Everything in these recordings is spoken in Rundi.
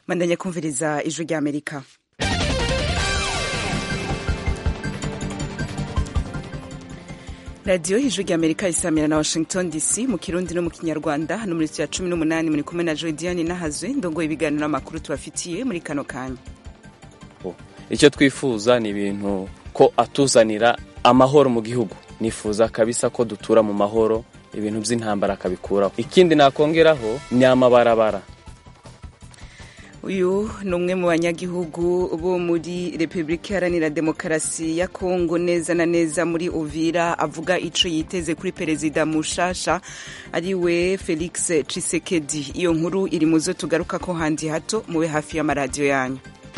mandanya kumviriza ijwi rya amerika radiyo ijwi rya amerika isamira na washington dc mu kirundi no mu kinyarwanda hano muri ya cumi n'umunani muri kumwe na jodiane nahazwe ndongoye ibiganiro n'amakuru tubafitiye muri kano kanya icyo twifuza ni ibintu ko atuzanira amahoro mu gihugu nifuza kabisa ko dutura mu mahoro ibintu by'intambara akabikuraho ikindi nakongeraho ni amabarabara uyu ni umwe mu banyagihugu bo muri repubulika iharanira demokarasi ya kongo neza na neza muri uvira avuga ico yiteze kuri perezida mushasha ariwe felix cisekedi iyo nkuru iri mu zo tugaruka ko handi hato mube hafi y'amaradiyo yanyu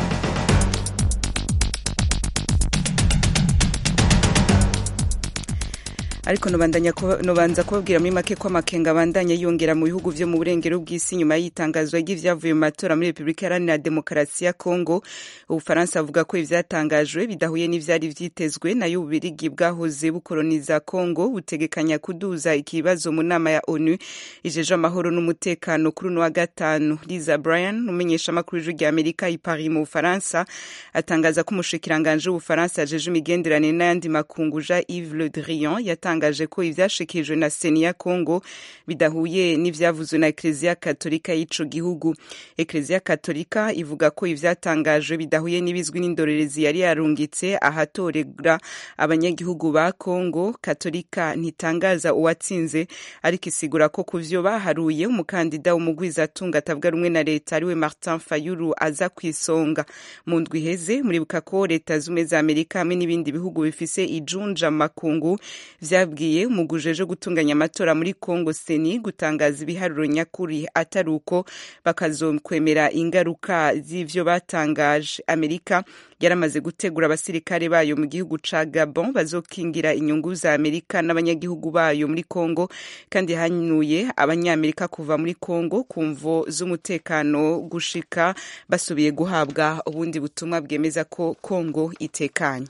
ariko nubanza kubabwira muri make ko amakenga abandanya yongera mu bihugu vyo mu burengero bw'isi nyuma y'itangazwa ry'ivyavuye mu matora muri repubulika iharanira demokarasi ya kongo ubufaransa avuga ko ivyatangajwe bidahuye n'ivyari vyitezwe nayo ububirigi bwahoze bukoroniza kongo butegekanya kuduza ikibazo mu nama ya onu ijeje amahoro n'umutekano kuri uno wa gatanu liza bryan umumenyeshamakuru w'ijwi rya amerika i paris mu bufaransa atangaza ko umushikiranganje w'ubufaransa ajeje imigenderanire n'ayandi makungu jean yves le drian yatangaje ko ivyashikirijwe na seni ya congo bidahuye n'ivyavuzwe na ekleziya katolika y'ico gihugu ekleziya katolika ivuga ko ivyatangajwe bidahuye n'ibizwi n'indorerezi yari yarungitse ahatorera abanyagihugu ba congo katolika ntitangaza uwatsinze ariko isigura ko ku vyo baharuye umukandida w'umugwizatunga atavuga rumwe na leta ariwe martin fayulu aza kw'isonga mu ndwi iheze muribuka ko leta zumwe za amerika hamwe n'ibindi bihugu bifise ijunja makungu vyabwiye umugujeje gutunganya amatora muri Congo Seni gutangaza ibiharuro nyakuri atari uko bakazokwemera ingaruka z'ivyo batangaje Amerika yaramaze gutegura abasirikare bayo mu gihugu ca Gabon bazokingira inyungu za Amerika n'abanyagihugu bayo muri Congo kandi hanuye abanyamerika kuva muri Congo ku mvo z'umutekano gushika basubiye guhabwa ubundi butumwa bwemeza ko Congo itekanye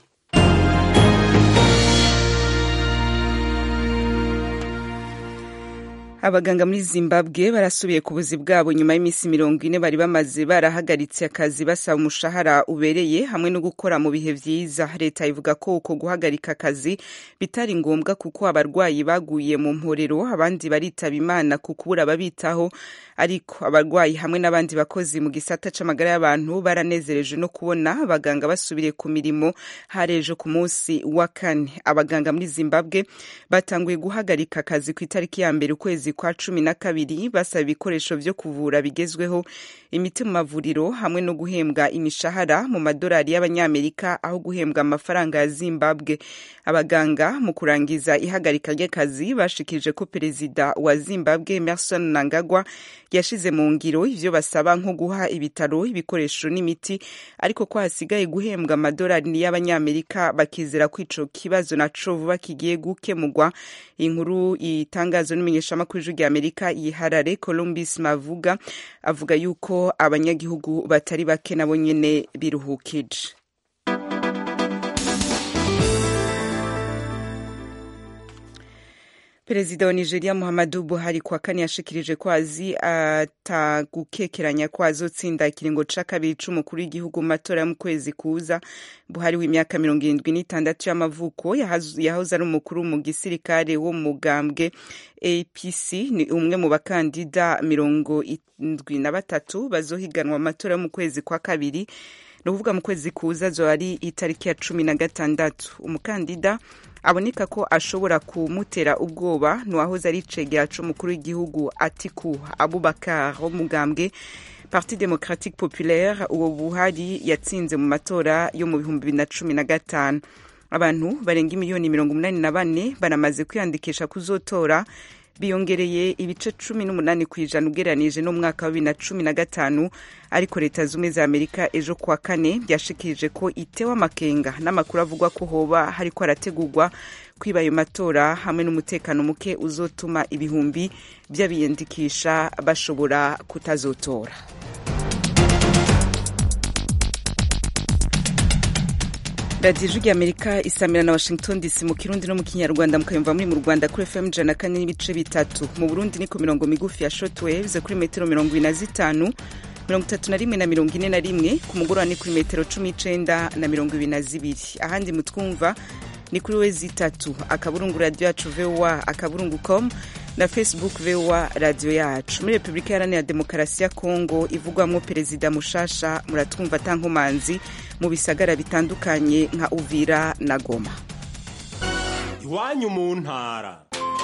abaganga muri zimbabwe barasubiye ku buzi bwabo nyuma y'iminsi mirongo ine bari bamaze barahagaritse akazi basaba umushahara ubereye hamwe no gukora mu bihe vyiza leta ivuga ko uko guhagarika akazi bitari ngombwa kuko abarwayi baguye mu mporero abandi baritaba imana ku kubura ababitaho ariko abarwayi hamwe n'abandi bakozi mu gisata c'amagara y'abantu baranezereje no kubona abaganga basubiriye ku mirimo harejo ku munsi wa kane abaganga muri zimbabwe batanguye guhagarika akazi ku itariki ya mbere ukwezi kwa cumi na kabiri basaba ibikoresho vyo kuvura bigezweho imiti mu mavuriro hamwe no guhembwa imishahara mu madolari y'abanyamerika aho guhembwa amafaranga ya zimbabwe abaganga mu kurangiza ihagarika ry'akazi bashikirije ko perezida wa zimbabwe emerson nangagwa yashize mu ngiro ivyo basaba nko guha ibitaro ibikoresho n'imiti ariko ko hasigaye guhembwa amadolari y'abanyamerika bakizera ko ico kibazo naco vuba kigiye gukemurwa inkuru itangazwa n'umumenyeshamakuru w'ijwi rya amerika yiharare columbus mavuga avuga yuko abanyagihugu batari bake nabo nyene biruhukije perezida wa nigeria muhammadu buhari kwa kane yashikirije ko azi atagukekeranya ko azotsinda ikiringo ca kabiri c'umukuru w'igihugu mu matora yo mu kwezi kuza buhari w'imyaka mirongo irindwi n'itandatu y'amavuko yahoze ari umukuru mu gisirikare wo mu mugambwe apc ni umwe mu bakandida mirongo indwi na batatu bazohiganwa mu matora yo mu kwezi kwa kabiri ni ukuvuga mu kwezi kuza zo ari itariki ya cumi na gatandatu umukandida aboneka ko ashobora kumutera ubwoba ntiwahoze ari icegera c'umukuru w'igihugu atiku abubakar wo mugambwe parti democratique populaire uwo buhari yatsinze mu matora yo mu bihumbi bibiri na cumi na gatanu abantu barenga imiliyoni mirongo umunani na bane baramaze kwiyandikisha kuzotora biyongereye ibice cumi n'umunani ku ijana ugereranije n'umwaka wa bibiri na cumi na gatanu ariko leta zumwe za amerika ejo kuwa kane byashikirije ko itewe amakenga n'amakuru avugwa ko hoba hariko harategurwa kwiba ayo matora hamwe n'umutekano muke uzotuma ibihumbi by'abiyandikisha bashobora kutazotora radiyo ijwi amerika isamira na washington dc mu kirundi no mu kinyarwanda mukayumva muri mu rwanda kuri fm ijana kane n'ibice bitatu mu burundi ni ku mirongo migufi ya short waves kuri metero mirongo ine na zitanu mirongo itatu na rimwe na mirongo ine na rimwe ku mugoroba ni kuri metero cumi n'icenda na mirongo ibiri na zibiri ahandi mutwumva ni kuri wezi itatu akaburungu radiyo yacu voa akaburungu com na facebook voa radiyo yacu muri repubulika iharanira demokarasi ya kongo ivugwamo perezida mushasha muratwumva atankomanzi mu bisagara bitandukanye nka uvira na goma iwanyu mu ntara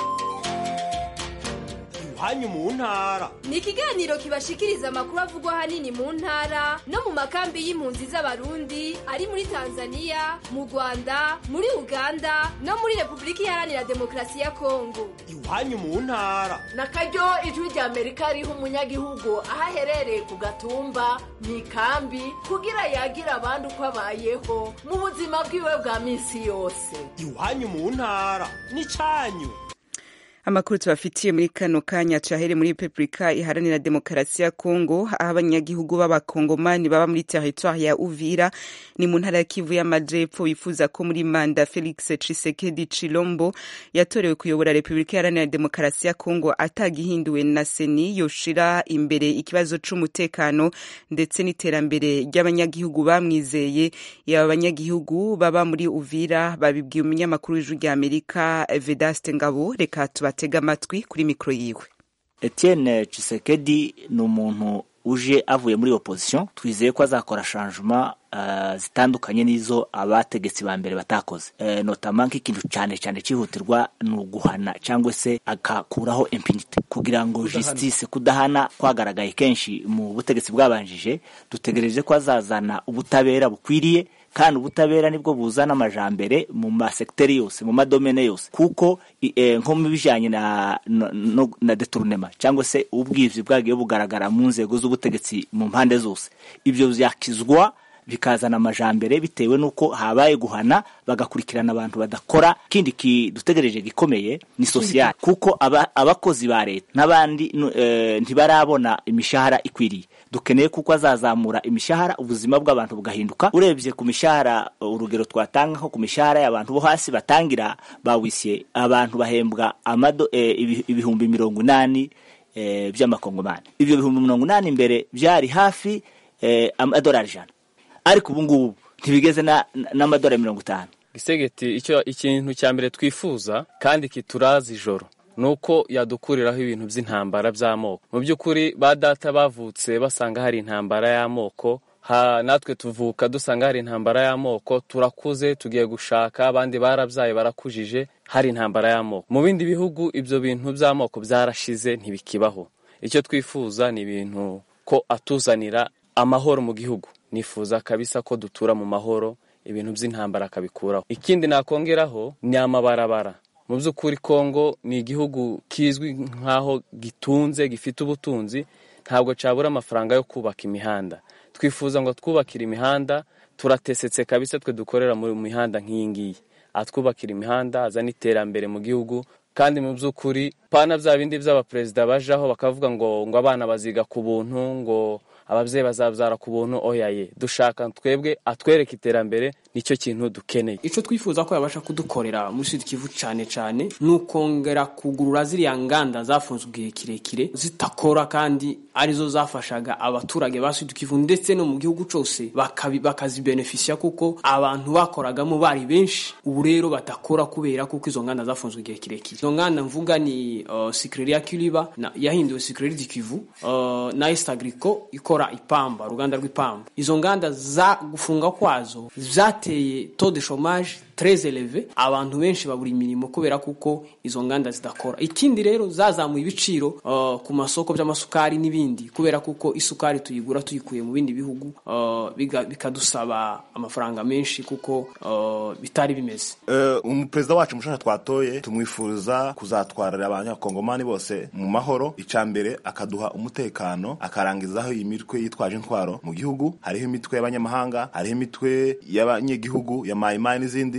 iwanyu mu ntara ni ikiganiro kibashikiriza amakuru avugwa ahanini mu ntara no mu makambi y'impunzi z'abarundi ari muri tanzania mu rwanda muri uganda no muri repubulika iharanira demokarasi ya kongo iwanyu mu ntara na karyo ijwi rya amerika riha umunyagihugu aho aherereye ku gatumba mu ikambi kugira yagire abandi uko abayeho mu buzima bwiwe bwa minsi yose iwanyu mu ntara ni cyanyu amakuru tubafitiye muri kano kanya cahere muri repubulika iharanira demokarasi ya kongo aho abanyagihugu b'abakongomani baba muri teritwari ya uvira ni mu ntara ya kivu y'amajepfo bifuza ko muri manda felix cisekedi chilombo yatorewe kuyobora repubulika iharanira demokarasi ya kongo atagihinduwe na seni yoshira imbere ikibazo c'umutekano ndetse n'iterambere ry'abanyagihugu bamwizeye yaba abanyagihugu baba muri uvira babibwiye umunyamakuru w'ijwi rya amerika vedaste ngabo reka tuba batega amatwi kuri mikoro yiwe Etienne Tshisekedi ni umuntu uje avuye muri opposition twizeye ko azakora changement uh, zitandukanye n'izo abategetsi ba mbere batakoze uh, notama nk'ikintu cyane cyane cyihutirwa ni uguhana cyangwa se agakuraho impunity kugira ngo justice kudahana kwagaragaye kenshi mu butegetsi bwabanjije dutegereje ko azazana ubutabera bukwiriye kandi ubutabera nibwo buzana amajambere mu masekiteri yose mu madomene yose kuko e, nko mu bijanye na, na, no, na detournema cyangwa se ubwivyi bwagiye bugaragara mu nzego z'ubutegetsi mu mpande zose ibyo vyakizwa bikazana amajambere bitewe n'uko habaye guhana bagakurikirana abantu badakora kindi kidutegereje gikomeye ni sosiyali kuko aba, abakozi ba leta n'abandi e, ntibarabona imishahara ikwiriye dukeneye kuko azazamura imishahara ubuzima bw'abantu bugahinduka urebye ku mishahara urugero twatanga nko ku mishahara y'abantu bo hasi batangira bawisye abantu bahembwa amado e, ibihumbi mirongo inani e, by'amakongomani ibyo bihumbi mirongo inani imbere byari hafi e, amadolari ijana ariko ubu ngubu ntibigeze n'amadolari mirongo itanu gisegeti icyo ikintu cya mbere twifuza kandi kituraza ijoro nuko yadukuriraho ibintu by'intambara by'amoko mu by'ukuri ba data bavutse basanga hari intambara y'amoko natwe tuvuka dusanga hari intambara y'amoko turakuze tugiye gushaka abandi barabyaye barakujije hari intambara y'amoko mu bindi bihugu ibyo bintu by'amoko byarashize ntibikibaho icyo twifuza ni ibintu ko atuzanira amahoro mu gihugu nifuza kabisa ko dutura mu mahoro ibintu by'intambara akabikuraho ikindi nakongeraho ni amabarabara mu by'ukuri kongo ni igihugu kizwi nk'aho gitunze gifite ubutunzi ntabwo cyabura amafaranga yo kubaka imihanda twifuza ngo twubakire imihanda turatesetse kabisa twe dukorera mu mihanda nk'iyi ngiyi atwubakira imihanda azana iterambere mu gihugu kandi mu by'ukuri pana bya bindi by'abaperezida bajaho bakavuga ngo ngo abana baziga ku buntu ngo ababyeyi bazabyara ku buntu oyaye dushaka twebwe atwereka iterambere nicyo kintu dukeneye icyo twifuza ko yabasha kudukorera muri sud kivu cyane cyane ni ukongera kugurura ziriya nganda zafunzwe igihe kirekire zitakora kandi arizo zafashaga abaturage ba sud kivu ndetse no mu gihugu cyose bakazibenefisiya kuko abantu bakoragamo bari benshi ubu rero batakora kubera kuko izo nganda zafunzwe igihe kirekire izo nganda mvuga ni uh, sikireri ya kiriba yahinduwe sikireri di kivu uh, na east agrico ikora ipamba uruganda rw'ipamba izo nganda za gufunga kwazo zateye taux de chômage très élevé abantu benshi babura imirimo kubera kuko izo nganda zidakora ikindi rero zazamuye ibiciro uh, ku masoko by'amasukari n'ibindi kubera kuko isukari tuyigura tuyikuye mu bindi bihugu uh, bikadusaba amafaranga menshi kuko uh, bitari bimeze uh, umuperezida wacu mushasha twatoye tumwifuza kuzatwarira abanyakongomani bose mu mahoro icambere akaduha umutekano akarangizaho iyi mitwe yitwaje intwaro mu gihugu hariho imitwe y'abanyamahanga hariho imitwe y'abanyegihugu ya mayimayi n'izindi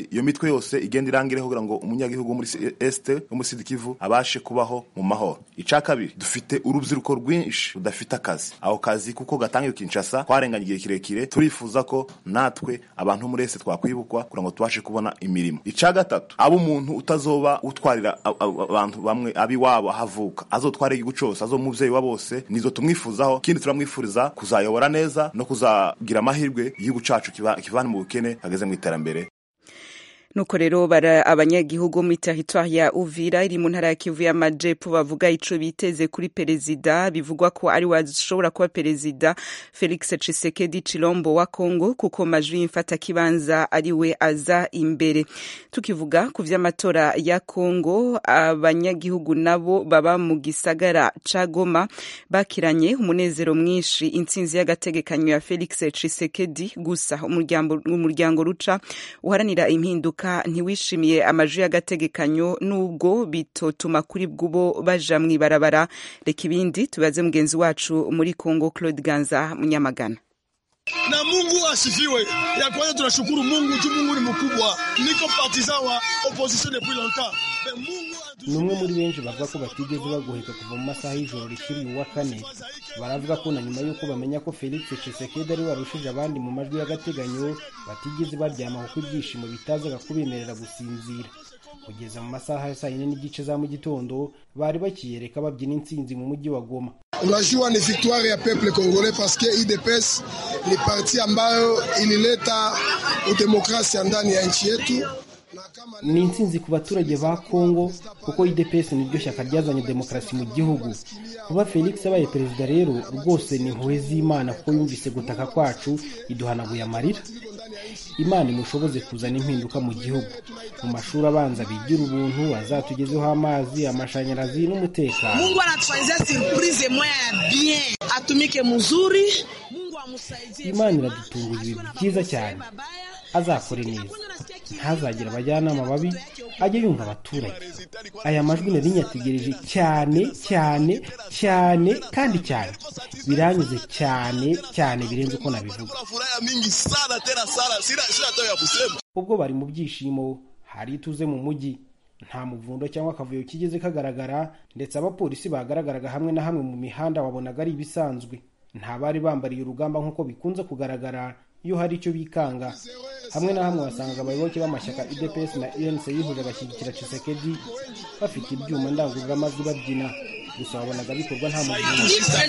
iyo mitwe yose igenda irangireho kugira ngo umunyagihugu wo muri este wo muri sud kivu abashe kubaho mu mahoro ica kabiri dufite urubyiruko rwinshi rudafite akazi ako kazi kuko gatangiye kinshasa twarenganye igihe kirekire turifuza ko natwe abantu muri este twakwibukwa kugira ngo tubashe kubona imirimo ica gatatu abo umuntu utazoba utwarira abantu bamwe abiwabo ahavuka azotwara igihugu cose azo muvyeyi wa bose nizo tumwifuzaho ikindi turamwifuriza kuzayobora neza no kuzagira amahirwe igihugu cacu kivane mu bukene kageze mu iterambere nuko rero bara abanyagihugu muri teritwari ya uvira iri mu ntara ya kivu y'amajepfo bavuga ico biteze kuri perezida bivugwa ko ari washobora kuba perezida felix cisekedi chilombo wa congo kuko majwi y'imfata kibanza ari we aza imbere tukivuga ku vy'amatora ya congo abanyagihugu nabo baba mu gisagara ca goma bakiranye umunezero mwinshi intsinzi y'agategekanyo ya felix cisekedi gusa umuryango ruca uharanira impinduka ntiwishimiye amajwi y'agategekanyo nubwo bitotuma kuri bw'ubo baja mw'ibarabara reka ibindi tubaze mugenzi wacu muri congo claude ganza munyamagana na Mungu asifiwe. Ya kwanza tunashukuru Mungu tu, Mungu ni mkubwa. Niko partisan wa opposition depuis longtemps. ni umwe muri benshi bavuga ko batigeze bagoheka kuva mu masaha y'ijoro rikiri uwa kane baravuga ko na nyuma y'uko bamenya ko felix cisekedi ari warushije abandi mu majwi y'agateganyo batigeze baryama kuko ibyishimo bitazaga kubemerera gusinzira kugeza mu masaha ya saa yine n'igice za mu gitondo bari bakiyereka babyina intsinzi mu mujyi wa goma unajua ni victoire ya peuple congolais parce que UDPS ni parti ambayo ilileta udemokrasia ndani ya nchi yetu ni intsinzi ku baturage ba kongo kuko idps niryo shyaka ryazanye demokarasi mu gihugu kuba felix abaye perezida rero rwose ni impuhwe z'imana kuko yumvise gutaka kwacu iduhanaguye amarira imana imushoboze kuzana impinduka mu gihugu mu mashuri abanza bigira ubuntu azatugezeho amazi amashanyarazi n'umutekano mungu anatufanyizia surprise moya ya bien atumike muzuri mungu amusaidie imana iradutunguza ibintu byiza cyane azakore neza ntazagira abajyanama babi ajye yumva abaturage aya majwi nari nyategereje cyane cyane cyane kandi cyane biranyuze cyane cyane birenze uko nabivuga ubwo bari mu byishimo hari ituze mu mujyi nta muvundo cyangwa akavuyo kigeze kagaragara ndetse abapolisi bagaragaraga hamwe na hamwe mu mihanda wabonaga ari ibisanzwe nta bari bambariye urugamba nk'uko bikunze kugaragara iyo hari icyo bikanga hamwe na hamwe wasangaga abayoboke b'amashyaka idps na unc bihuje bashyigikira cisekedi bafite ibyuma ndangururamajwi babyina gusa wabonaga bikorwa nta muvundo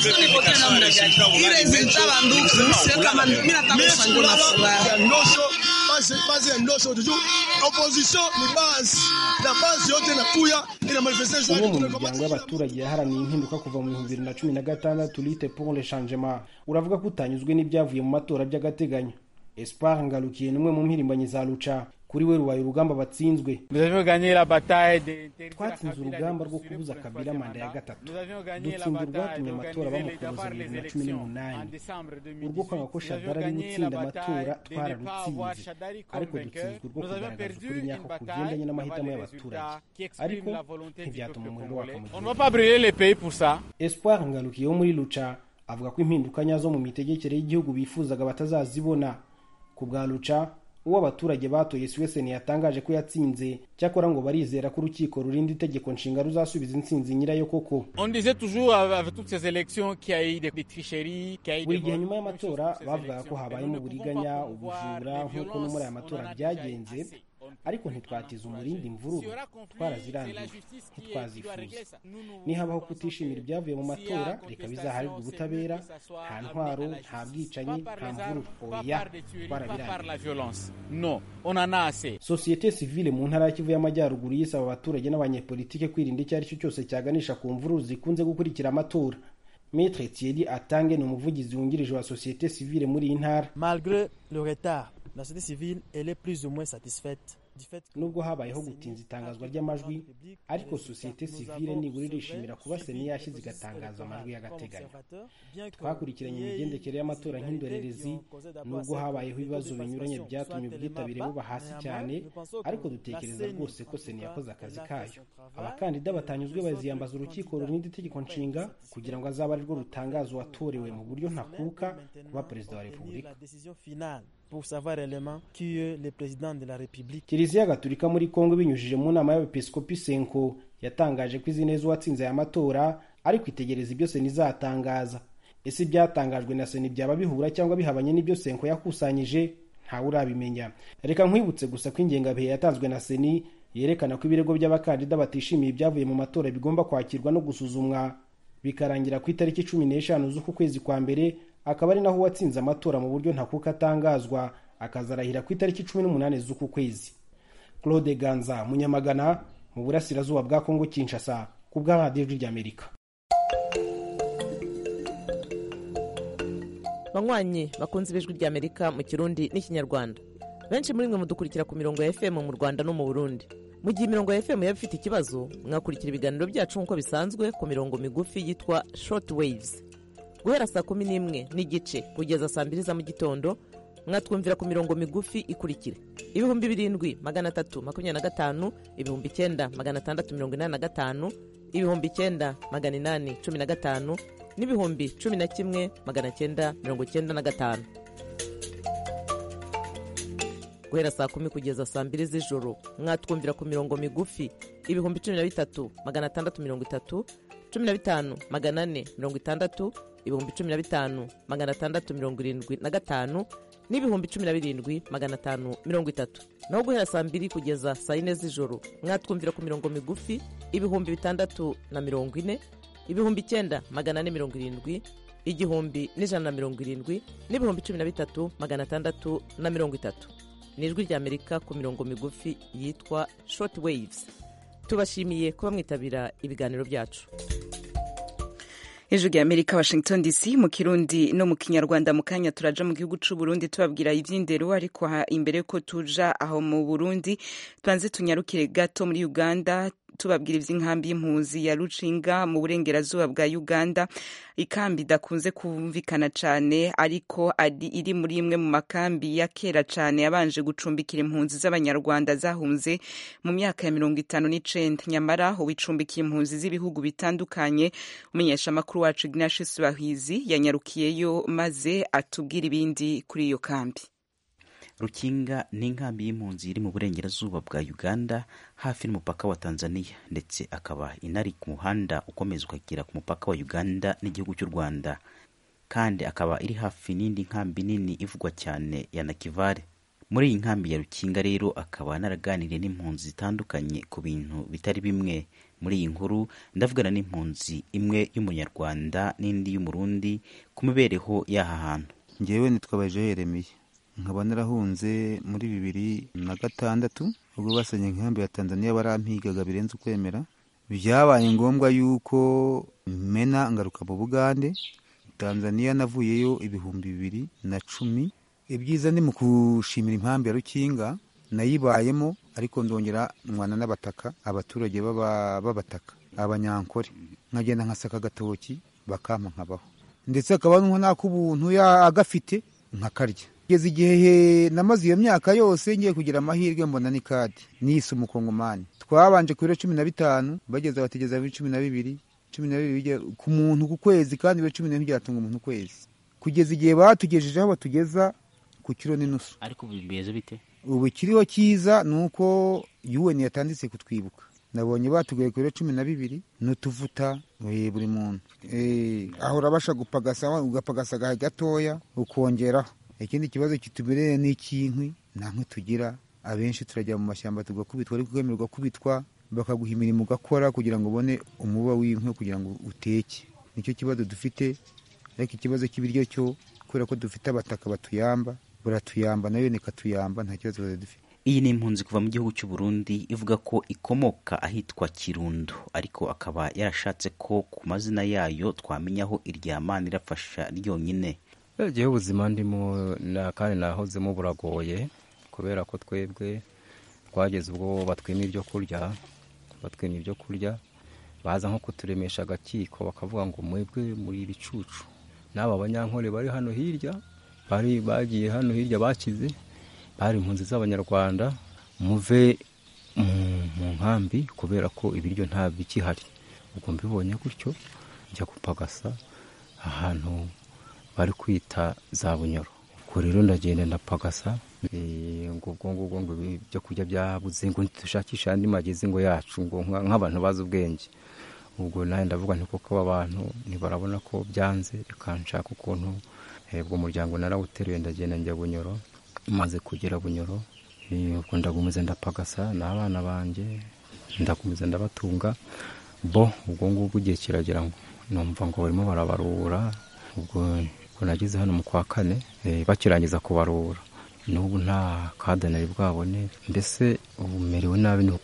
base ya ndosho tuju opposition ni base na base yote nakuya ina manifestation umwe mu miryango y'abaturage yaharaniye impinduka kuva mu bihumbi bibiri na cumi na gatandatu lite pour le changement uravuga ko utanyuzwe n'ibyavuye mu matora by'agateganyo espoir ngarukiye ni umwe mu mpirimbanyi za luca kuri we rubaye urugamba batsinzwe twatsinze urugamba rwo kubuza kabila manda ya gatatu dutsinda urwatumye amatora bamukuboza bibiri na cumi n'umunani urwo kwanga ko shadara ari gutsinda amatora twararutsinze ariko dutsinzwe urwo kugaragaza ukuri nyako kugendanye n'amahitamo y'abaturage ariko ntibyatuma umuriro waka mu gihugu espoir ngarukiye wo muri luca avuga ko impinduka nyazo mu mitegekere y'igihugu bifuzaga batazazibona ku bwa luca uwo abaturage batoye siweseni yatangaje ko yatsinze cyakora ngo barizera ko urukiko rurinda itegeko nshinga ruzasubiza intsinzi nyirayo koko buri gihe nyuma y'amatora bavugaga ko habayemo uburiganya ubujura nk'uko no muri aya matora byagenze ariko ntitwatiza umurindi imvururu twarazirangije ntitwazifuza nihabaho kutishimira ibyavuye mu matora reka bizaharirwe ubutabera nta ntwaro nta bwicanyi nta mvururu oya twarabirangije sosiyete sivile mu ntara ya kivu y'amajyaruguru yisaba abaturage n'abanyepolitike kwirinda icyo ari cyo cyose cyaganisha ku mvururu zikunze gukurikira amatora Maître Thierry Atange ni umuvugizi wungirije wa sosiyete sivile muri iyi ntara malgré le retard la société civile elle est plus ou moins satisfaite nubwo habayeho gutinza itangazwa ry'amajwi ariko sosiyete sivile nibura irishimira kuba seni yashyize igatangaza amajwi y'agateganyo twakurikiranye imigendekere y'amatora nk'indorerezi nubwo habayeho ibibazo binyuranye byatumye ubwitabire buba hasi cyane ariko dutekereza rwose ko seni yakoze akazi kayo abakandida batanyuzwe baziyambaza urukiko rurinda itegeko nshinga kugira ngo azabe arirwo rutangaza uwatorewe mu buryo ntakuka kuba perezida wa repubulika pour savoir réellement qui est le président de la République. kiliziya gatulika muri kongo binyujije mu nama y'abepiskopi senko yatangaje ko izi neza uwatsinze aya matora ariko itegereza ibyo sena izatangaza ese ibyatangajwe na sena byaba bihura cyangwa bihabanye n'ibyo senko yakusanyije ntawe urabimenya reka nkwibutse gusa ko ingengabihe yatanzwe na seni yerekana ko ibirego by'abakandida batishimiye ibyavuye mu matora bigomba kwakirwa no gusuzumwa bikarangira ku itariki cumi n'eshanu z'uku kwezi kwa mbere akaba ari naho uwatsinze amatora mu buryo ntakuka atangazwa akazarahira ku itariki cumi n'umunani z'uku kwezi claude ganza munyamagana mu burasirazuba bwa kongo kinshasa ku bwa radiyo ry'amerika banywanyi bakunze ibijwi ry'amerika mu kirundi n'ikinyarwanda benshi muri mwe mudukurikira ku mirongo ya fm mu rwanda no mu burundi mu gihe imirongo ya fm yaba ifite ikibazo mwakurikira ibiganiro byacu nk'uko bisanzwe ku mirongo migufi yitwa short waves guhera saa kumi n'imwe n'igice kugeza saa mbiri za mu gitondo mwatwumvira ku mirongo migufi ikurikira ibihumbi birindwi magana atatu makumyabiri na gatanu ibihumbi icyenda magana atandatu mirongo inani na gatanu ibihumbi icyenda magana inani cumi na gatanu n'ibihumbi cumi na kimwe magana cyenda mirongo cyenda na gatanu guhera saa kumi kugeza saa mbiri z'ijoro mwatwumvira ku mirongo migufi ibihumbi cumi na bitatu magana atandatu mirongo itatu cumi na bitanu magana ane mirongo itandatu ibihumbi cumi na bitanu magana atandatu mirongo irindwi na gatanu n'ibihumbi cumi na birindwi magana atanu mirongo itatu naho guhera saa mbiri kugeza saa yine z'ijoro mwatwumvira ku mirongo migufi ibihumbi bitandatu na mirongo ine ibihumbi icyenda magana ane mirongo irindwi igihumbi n'ijana na mirongo irindwi n'ibihumbi cumi na bitatu magana atandatu na mirongo itatu ni ijwi ry'amerika ku mirongo migufi yitwa short waves tubashimiye kuba mwitabira ibiganiro byacu hejuru ya amerika washington dc mu kirundi no mu kinyarwanda mu kanya turaja mu gihugu c'u burundi tubabwira ivy'indero ariko imbere yuko tuja aho mu burundi tubanze tunyarukire gato muri uganda tubabwira ivy'inkambi y'impunzi ya rucinga mu burengerazuba bwa uganda ikambi idakunze kumvikana cane ariko ari iri muri imwe mu makambi ya kera cane yabanje gucumbikira impunzi z'abanyarwanda zahunze mu myaka ya mirongo itanu n'icenda nyamara ubu icumbikiye impunzi z'ibihugu bitandukanye umenyesha amakuru wacu ignatius bahizi yanyarukiyeyo maze atubwira ibindi kuri iyo kambi rukinga ni inkambi y'impunzi iri mu burengerazuba bwa uganda hafi n'umupaka wa tanzania ndetse akaba inari ku muhanda ukomeza ukagera ku mupaka wa uganda n'igihugu cy'u rwanda kandi akaba iri hafi n'indi nkambi nini ivugwa cyane ya nakivale muri iyi nkambi ya rukinga rero akaba naraganiriye n'impunzi zitandukanye ku bintu bitari bimwe muri iyi nkuru ndavugana n'impunzi imwe y'umunyarwanda n'indi y'umurundi ku mibereho y'aha hantu ngewe nitwabaje yeremiye nkaba narahunze muri bibiri na gatandatu ubwo basenye inkambi ya tanzania barampigaga birenze ukwemera byabaye ngombwa yuko mena ngaruka mu bugande tanzania navuyeyo ibihumbi bibiri na cumi ibyiza ni mu gushimira impamvu ya rukinga nayibayemo ariko ndongera nwana n'abataka abaturage b'abataka abanyankore nkagenda nkasaka agatoki bakampa nkabaho ndetse akaba n'ak'ubuntu agafite nkakarya kugeza igihe namaze iyo myaka yose ngiye kugira amahirwe mbona ni kadi nise umukongomani twabanje ku biro cumi na bitanu bageze bategeza muri cumi na bibiri cumi na bibiri ku muntu ku kwezi kandi ibiro cumi n'ibiri byatunga umuntu ukwezi kugeza igihe batugejeje aho batugeza ku kiro n'inusu ariko ubu bimeze bite ubu ikiriho cyiza ni uko UN yatanditse kutwibuka nabonye batugaye ku biro cumi na bibiri n'utuvuta buri muntu aho urabasha gupagasa ugapagasa agahe gatoya ukongeraho ikindi kibazo kitubereye ni icy'inkwi nta nkwi tugira abenshi turajya mu mashyamba tugakubitwa ariko ukemererwa kubitwa bakaguha imirimo ugakora kugira ngo ubone umuba w'inkwi kugira ngo uteke nicyo kibazo dufite ariko ikibazo cy'ibiryo cyo kubera ko dufite abataka batuyamba baratuyamba nayo nikatuyamba nta kibazo dufite iyi ni impunzi kuva mu gihugu cy'u Burundi ivuga ko ikomoka ahitwa Kirundo ariko akaba yarashatse ko ku mazina yayo twamenyaho iryamana irafasha ryonyine igihe ubuzima ndimo kandi nahozemo buragoye kubera ko twebwe twageze ubwo batwima ibyo kurya batwima ibyo kurya baza nko kuturemesha agakiko bakavuga ngo mwebwe muri ibicucu n'aba banyankore bari hano hirya bari bagiye hano hirya bakize bari impunzi z'abanyarwanda muve mu nkambi kubera ko ibiryo nta bikihari ubwo mbibonye gutyo njya gupagasa ahantu bari kwita za bunyoro ubwo rero ndagenda ndapagasa ngo ubwo ngubwo ngo ibyo kurya byabuze ngo dushakishe andi magezi ngo yacu ngo nk'abantu bazi ubwenge ubwo nawe ndavuga nti kuko aba bantu ntibarabona ko byanze reka nshaka ukuntu ubwo muryango narawuteruye ndagenda njya bunyoro maze kugera bunyoro ubwo ndagumiza ndapagasa n'abana banjye ndagumiza ndabatunga bo ubwo ngubwo igihe kiragera numva ngo barimo barabarura ubwo nageze hano mu kwa kane bakirangiza kubarura n'ubu nta kadanari bwabone mbese ubu merewe nabi ni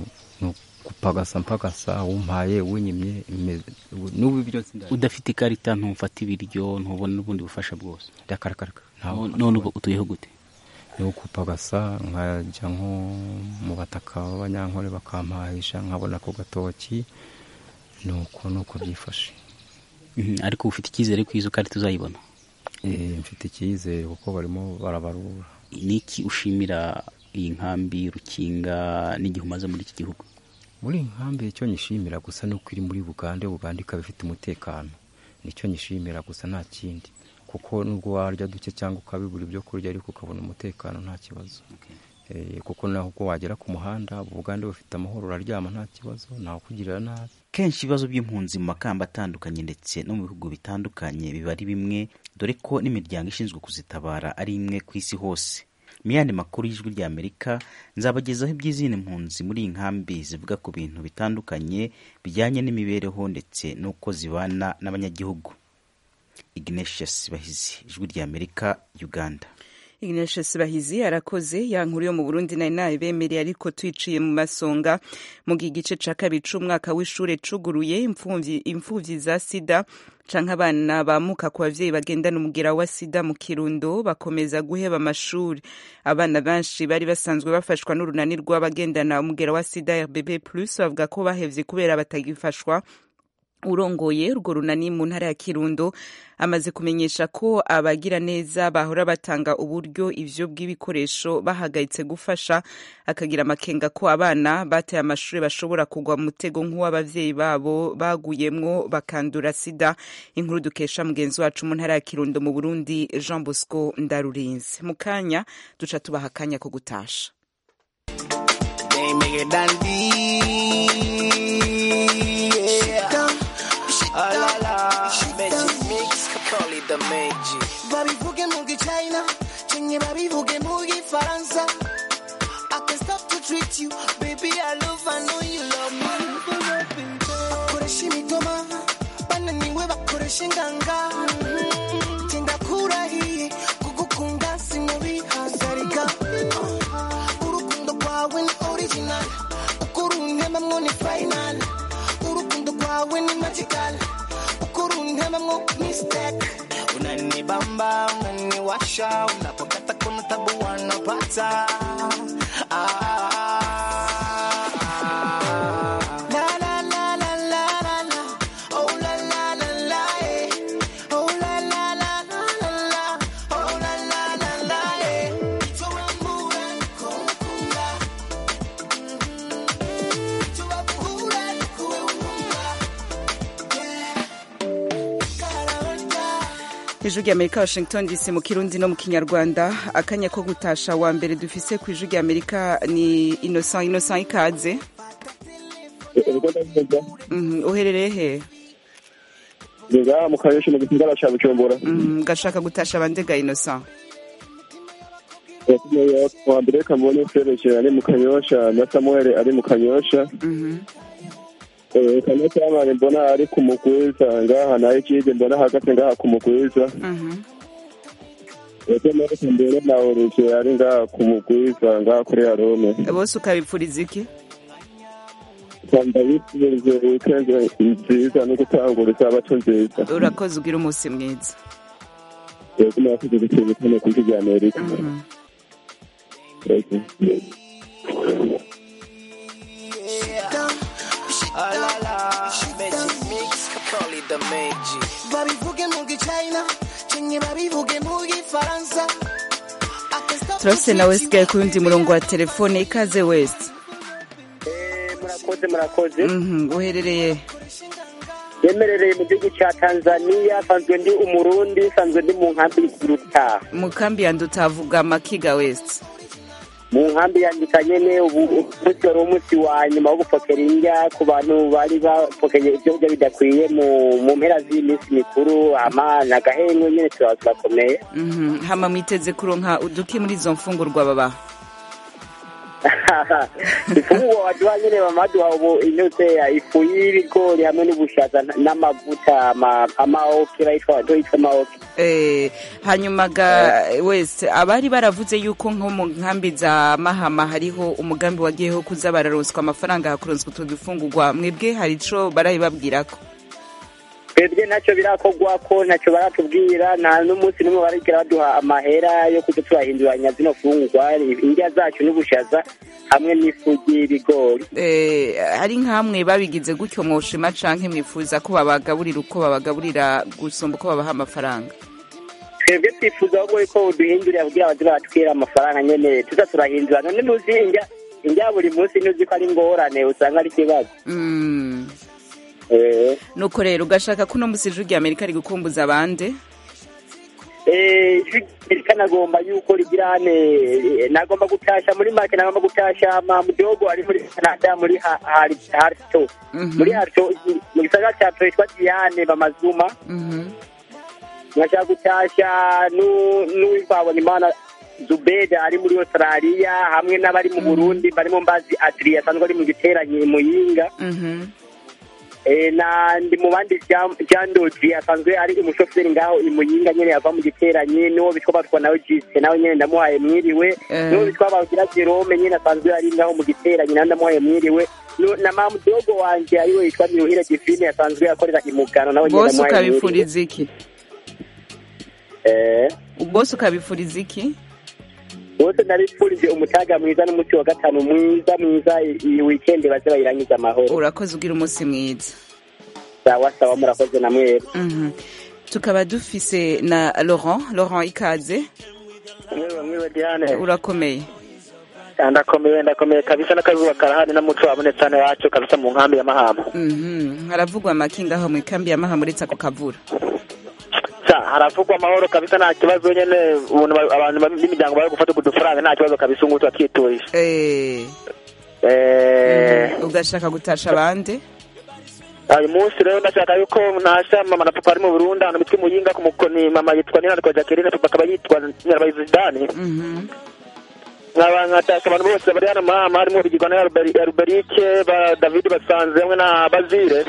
gupagasa mpagasa wumpaye winyimye n'ubu ibyo udafite ikarita ntufata ibiryo ntubona n'ubundi bufasha bwose ndakarakaraka none ubu utuyeho gute ni ukupagasa nkajya nko mu bataka b'abanyankore bakampahisha nkabona ako gatoki ni uko ni uko byifashe ariko ufite icyizere ko izo karita uzayibona mfite icyizere kuko barimo barabarura niki ushimira iyi nkambi rukinga n'igihe umaze muri iki gihugu muri iyi nkambi icyo nyishimira gusa ni uko iri muri bugande bugande ikaba ifite umutekano nicyo nyishimira gusa nta kindi kuko nubwo warya duke cyangwa ukabibura ibyo kurya ariko ukabona umutekano nta kibazo kuko naho ubwo wagera ku muhanda bugande bufite amahoro uraryama nta kibazo ntawe ukugirira nabi kenshi ibibazo by'impunzi mu makamba atandukanye ndetse no mu bihugu bitandukanye biba ari bimwe dore ko n'imiryango ishinzwe kuzitabara ari imwe ku isi hose mu yandi makuru y'ijwi rya amerika nzabagezaho iby'izindi mpunzi muri iyi nkambi zivuga ku bintu bitandukanye bijyanye n'imibereho ndetse n'uko zibana n'abanyagihugu ignatius bahizi ijwi rya amerika uganda Ignatius Bahizi arakoze ya nkuru yo mu Burundi nari nayibemereye ariko twiciye mu masonga mu gice ca kabiri c'umwaka w'ishure cuguruye imfuvyi imfuvyi za sida canke abana bamuka ku bavyeyi bagendana umugera wa sida mu kirundo bakomeza guheba amashuri abana benshi bari basanzwe bafashwa n'urunani rw'abagendana umugera wa sida RBB plus bavuga ko bahevye kubera batagifashwa urongoye urwo runani mu ntara ya kirundo amaze kumenyesha ko abagira neza bahora batanga uburyo ivyo bw'ibikoresho bahagaritse gufasha akagira amakenga ko abana bateye amashuri bashobora kugwa mu mutego nk'uw'abavyeyi babo baguyemwo bakandura sida inkuru dukesha mugenzi wacu mu ntara ya kirundo mu burundi jean bosco ndarurinze mu kanya duca tubaha akanya ko gutasha Ah la la, Magic Mix, call it the Magic. babivuge mu gichina chenye babivuge mu gifaransa I can stop to treat you baby I love I know you love me bakoresha imitoma bananiwe bakoresha inganga genda kurahiye kugukunda sinobihagarika urukundo rwawe ni original uko runtembamwo ni final urukundo rwawe ni magical uko runtembamwo mistake Unanibamba, unaniwasha, unapokata kuna tabu wanapata. Ah, La la la la la la la, oh la la la la, eh. Oh la la la la la la, oh la la la la, eh. Tuwamura nikukunda, tuwakura nikuweunga, ijwi rya amerika washington dc mu kirundi no mu kinyarwanda akanya ko gutasha wa mbere dufise ku ijwi rya amerika ni innocent innocent ikaze Mhm, uherereye he nga mu kanyosha mu gisagara ca bujumbura Mhm, gashaka gutasha bandega innocent wa mbere kamubone fereje ari mu kanyosha na samuel ari mu kanyosha Mhm. Eh, kanyosha yamare mbona ari ku mugwiza ngaha nayo ikindi mbona ahagaze ngaha ku mugwiza Mhm. ese mareka mbere na oruje ari ngaha ku mugwiza ngaha kuri arome bose ukabipfuriza iki kanda bifurije wikendi nziza no gutangura isabato nziza urakoze ugira umunsi mwiza yego murakoze guteza kane ku ijwi rya amerika Yego. ah la la, Magic Mix, call it the Magic. babivuge mu gichina chenye babivuge mu gifaransa I can stop to turafise na treat wesigaye ku yundi murongo wa telefone ikaze wese murakoze murakoze Mhm, uherereye yemerereye mu gihugu cya tanzania nsanzwe ndi umurundi nsanzwe ndi mu nkambi y'urutaha mu kambi ya ndutavuga makiga west mu nkambi yandika nyene ubu umunsi wari umunsi wa nyuma wo gupokera indya ku bantu bari bapokeye ibyo kurya bidakwiye mu mu mpera z'iminsi mikuru ama nagahenwe nyene turaba turakomeye Mhm. hama mwiteze kuronka uduki muri izo mfungurwa baba ifunguro waduha nyene bamaduha ubu inyote ya ifu y'ibigori hamwe n'ubushaza n'amavuta ama- amaoke yitwa yitwa amaoke Eh, hanyuma ga wese abari baravuze yuko nko mu nkambi za mahama hariho umugambi wagiyeho kuza bararonswa amafaranga hakuronswa utwo dufungurwa mwebwe hari ico barabibabwirako twebwe ntacyo birakorwa ko ntacyo baratubwira nta n'umunsi n'umwe barigera baduha amahera yo kujya turahinduranya zino fungurwa indya zacu n'ubushaza hamwe n'ifu y'ibigori Eh, hari nk'amwe babigize gutyo mwoshima canke mwifuza ko babagaburira uko babagaburira gusumba uko babaha amafaranga twebwe twifuza ahubwo ko duhindurira kugira baze baratwira amafaranga nyene tuza turahindura none ntuzi indya indya buri munsi ntuzi ko ari ingorane usanga ari ikibazo Mm. Eh, nuko rero ugashaka ko uno musi ijwi rya amerika rigukumbuza abande eh, ijwi rika nagomba yuko rigira hane eh, nagomba gutasha muri make nagomba gutasha mamudogo ari muri canada muri Ha- Har- harto muri harto mu gisagara ca yitwa diane bamazuma nkashaka gutasha nu- n'uwivabona imana zubeda ari muri australia hamwe n'abari mu burundi barimo mbazi adri asanzwe ari mu giteranyi muyinga Eh, na ndi mu bandi Jean- Jean Dodi asanzwe ari umushoferi ngaho imuyinga nyene yava mu giteranyi n'uwo bitwa batwa nawe Jise nawe nyene ndamuhaye mwiriwe Eh. n'uwo bitwa bagira Jerome nyene asanzwe ari ngaho mu giteranyi nawe ndamuhaye mwiriwe Nu- na mamu dogo wanje ariwe yitwa Niruhire Divine asanzwe akorera imugano nawe nyene bose ndamuhaye mwiriwe ukabifuriza iki eh bose ukabifuriza iki bose nabipfurije umutaga mwiza n'umuti wa gatanu mwiza mwiza i- iyi weekend baze bayirangiza amahoro urakoze ugira umunsi mwiza sawa sawa murakoze na mwebwe Mhm. tukaba dufise na laurent laurent ikaze mwiwe mwiwe diane urakomeye ndakomeye ndakomeye kabisa n'akazuba karahari n'umuco wabonetse hano iwacu kabisa mu nkambi ya mahama Mhm. haravugwa amakinga aho mu ikambi ya mahama uretse ako kavura sa haravugwa amahoro kabisa nta kibazo nyene ubuntu ba- abantu ba- b'imiryango bari gufata ku dufaranga nta kibazo kabisa ubu ngubu turakiturije Eh, Eh, ugashaka gutasha abande uyu munsi rero ndashaka yuko ntasha mama na papa ari mu burundi ahantu bitwa imuyinga ku mukoni mama yitwa ninarikwa jacqueline papa akaba yitwa nyirabayizi zidani nkaba nkatasha abantu bose bari hano mahama harimo bigirwa na Alberi- alberike ba david basanze hamwe na bazire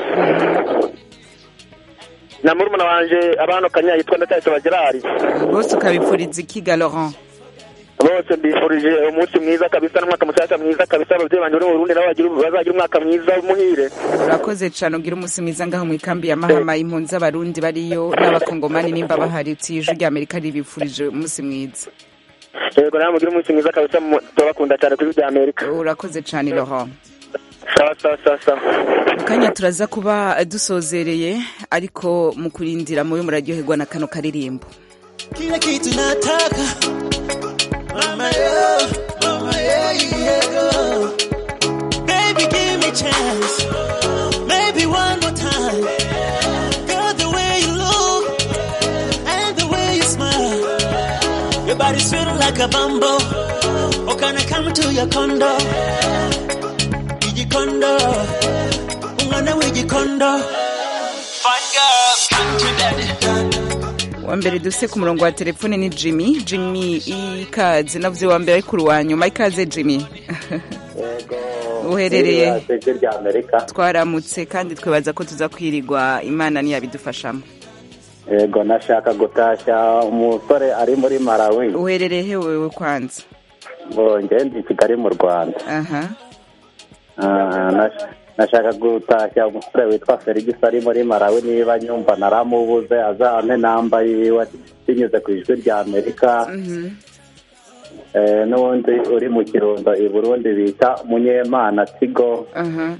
na murumuna wanje abano kanya yitwa ndatayisoba gerard bose ukabifuriza ikiga laurent bose mbifurije umunsi mwiza kabisa n'umwaka mushyashya mwiza kabisa ababyeyi banjye bari mu burundi nabo bagira- bazagira umwaka mwiza muhire urakoze cane ugira umunsi mwiza ngaho mu ikambi ya mahama impunzi z'abarundi bariyo n'abakongomani nimba bahari uti ijwi rya amerika ribifurije umunsi mwiza yego nawe mugire umunsi mwiza kabisa mu- turabakunda cyane kuri bya amerika urakoze cane laurent sawa sawa sawa sawa mu kanya turaza kuba dusozereye ariko mu kurindira mube muraryoherwa na kano karirimbo kila kitu nataka mama yo mama yo yeah. baby give me chance maybe one more time girl the way you look and the way you smile your body's feeling like a bumble oh can I come to your condo igikondo umwana w'igikondo fine girl come to daddy wa mbere dufise ku murongo wa telefone ni jimmy jimmy ikaze navuze wa mbere ariko uwa nyuma ikaze jimmy uherereye ijwi rya amerika twaramutse kandi twibaza ko tuza kwirirwa imana ntiyabidufashamo yego nashaka gutashya umusore ari muri malawi uherereye he wewe kwanza ngende ndi i kigali mu rwanda aha Ah, nash- nashaka gutashya umusore witwa felix ari muri malawi niba nyumva naramubuze azampe namba yiwe binyuze ku ijwi rya amerika Mhm. Eh, n'uwundi uri mu kirundo i burundi bita munyemana tigo aha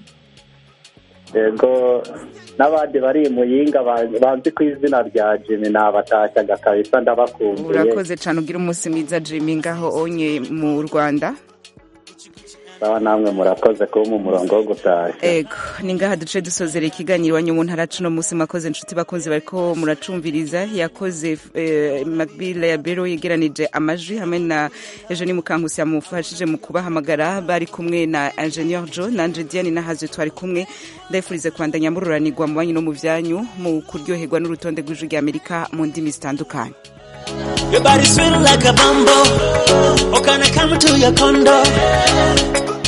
yego n'abandi bari i muyinga ba- banzi ku izina rya jimmy nabatashyaga kabisa ndabakumbuye urakoze cyane ugira umunsi mwiza jimmy ngaho onye mu rwanda sawa namwe murakoze kuba mu murongo wo gutashya ego ni ngaha duce dusozera ikiganiro iwanyu mu ntara cuno munsi mwakoze inshuti bakunzi bariko muracumviriza yakoze eh, macbile ya bero yegeranije amajwi hamwe na eugenie mukankusi yamufashije mu kubahamagara bari kumwe na ingenieur jo nanje diane nahazwe twari kumwe ndayifurize kubandanya mururanirwa mu banyu no mu vyanyu mu kuryoherwa n'urutonde rw'ijwi rya amerika mu ndimi zitandukanye Your body sweet like a bumble. Oh, can I come to your condo?